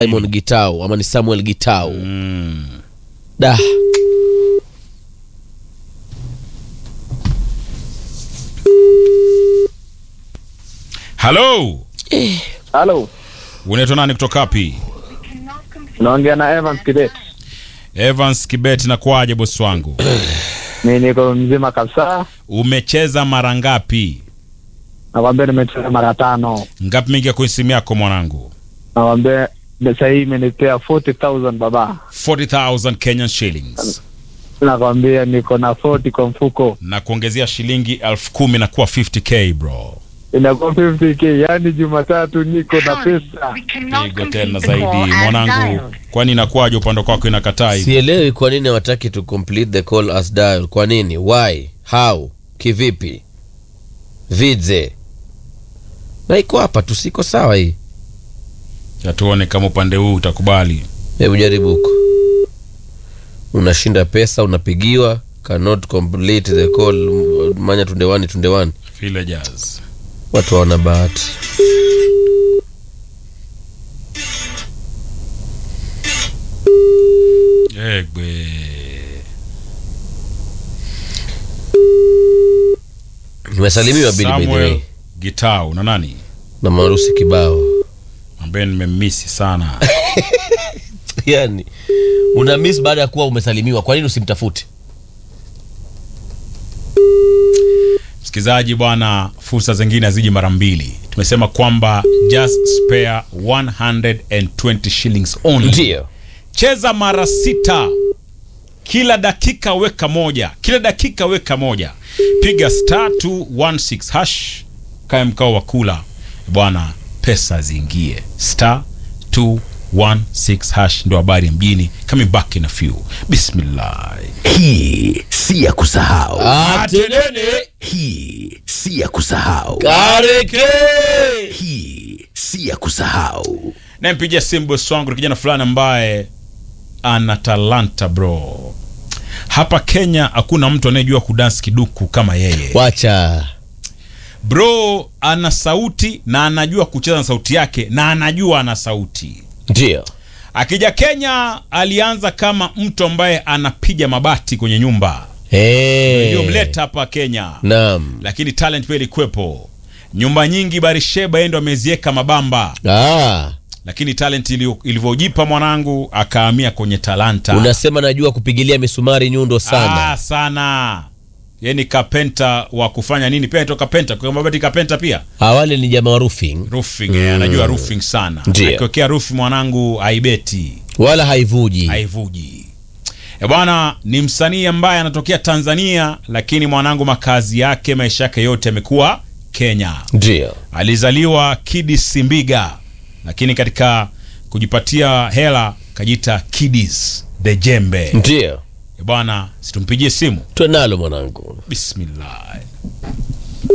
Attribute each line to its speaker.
Speaker 1: Simon Gitau ama ni Samuel Gitau
Speaker 2: Mm.
Speaker 1: da
Speaker 2: Halo,
Speaker 3: Halo,
Speaker 2: unaitwa nani kutoka wapi?
Speaker 3: naongea na Evans Kibet.
Speaker 2: Evans Kibet, na kwaje bosi wangu?
Speaker 3: Mi niko mzima kabisa,
Speaker 2: Umecheza mara ngapi?
Speaker 3: nakwambia nimecheza mara tano.
Speaker 2: Ngapi mingi kwenye simu yako mwanangu?
Speaker 3: Nakwambia pesa hii imenipea 40,000 baba.
Speaker 2: 40,000 Kenyan shillings
Speaker 3: Nakwambia niko na 40 kwa mfuko,
Speaker 2: na kuongezea shilingi elfu kumi na kuwa 50k bro.
Speaker 3: inakuwa 50k. Yani Jumatatu niko na pesa.
Speaker 2: Pigo tena zaidi mwanangu, kwani inakuwaje upande kwako inakataa hivi?
Speaker 1: sielewi kwa nini hawataki to complete the call as dial kwa nini why how kivipi vidze na iko hapa tu siko sawa hii
Speaker 2: Tuone kama upande huu utakubali.
Speaker 1: hebu jaribu huko unashinda pesa unapigiwa cannot complete the call manya tundewani tundewani
Speaker 2: Villagers.
Speaker 1: watu hawana bahati
Speaker 2: Egbe.
Speaker 1: nimesalimiwa bili by the
Speaker 2: Samuel
Speaker 1: way
Speaker 2: Gitau na nani
Speaker 1: na marusi kibao
Speaker 2: ambaye nimemmisi sana.
Speaker 1: yani una miss baada ya kuwa umesalimiwa kwa nini usimtafute
Speaker 2: Msikilizaji bwana, fursa zingine haziji mara mbili. Tumesema kwamba just spare 120 shillings only.
Speaker 1: ndio
Speaker 2: Cheza mara sita, kila dakika weka moja, kila dakika weka moja. Piga star 216 hash, kae mkao wa kula bwana, pesa ziingie. Star 216 hash ndo habari ya mjini. Coming back in a few. Bismillah.
Speaker 4: Hii si ya kusahau,
Speaker 1: atenene
Speaker 4: hii si ya kusahau,
Speaker 1: kareke
Speaker 4: hii si ya kusahau.
Speaker 2: nampigia simu bosi wangu ni kijana fulani ambaye ana talanta bro hapa kenya hakuna mtu anayejua kudansi kiduku kama yeye
Speaker 1: wacha
Speaker 2: bro ana sauti na anajua kucheza na sauti yake na anajua ana sauti
Speaker 1: ndio
Speaker 2: akija kenya alianza kama mtu ambaye anapiga mabati kwenye nyumba
Speaker 1: hey.
Speaker 2: iliyomleta hapa kenya
Speaker 1: naam
Speaker 2: lakini talent pia ilikuwepo nyumba nyingi barisheba yeye ndo amezieka mabamba
Speaker 1: ah,
Speaker 2: lakini talent ili- ilivyojipa mwanangu akahamia kwenye talanta
Speaker 1: unasema najua kupigilia misumari nyundo sana
Speaker 2: ah, sana ye ni kapenta wa kufanya nini pia naitwa kapenta kwa mabati kapenta pia
Speaker 1: awale ni jamaa wa roofing
Speaker 2: roofing eh, anajua roofing sana
Speaker 1: Ndiyo.
Speaker 2: akiwekea rufi mwanangu haibeti
Speaker 1: wala haivuji
Speaker 2: haivuji e bwana ni msanii ambaye anatokea tanzania lakini mwanangu makazi yake maisha yake yote yamekuwa kenya
Speaker 1: ndio
Speaker 2: alizaliwa kidis simbiga lakini katika kujipatia hela kajita kidis the jembe
Speaker 1: ndio
Speaker 2: E bwana situmpigie simu
Speaker 1: twenalo mwanangu
Speaker 2: bismillah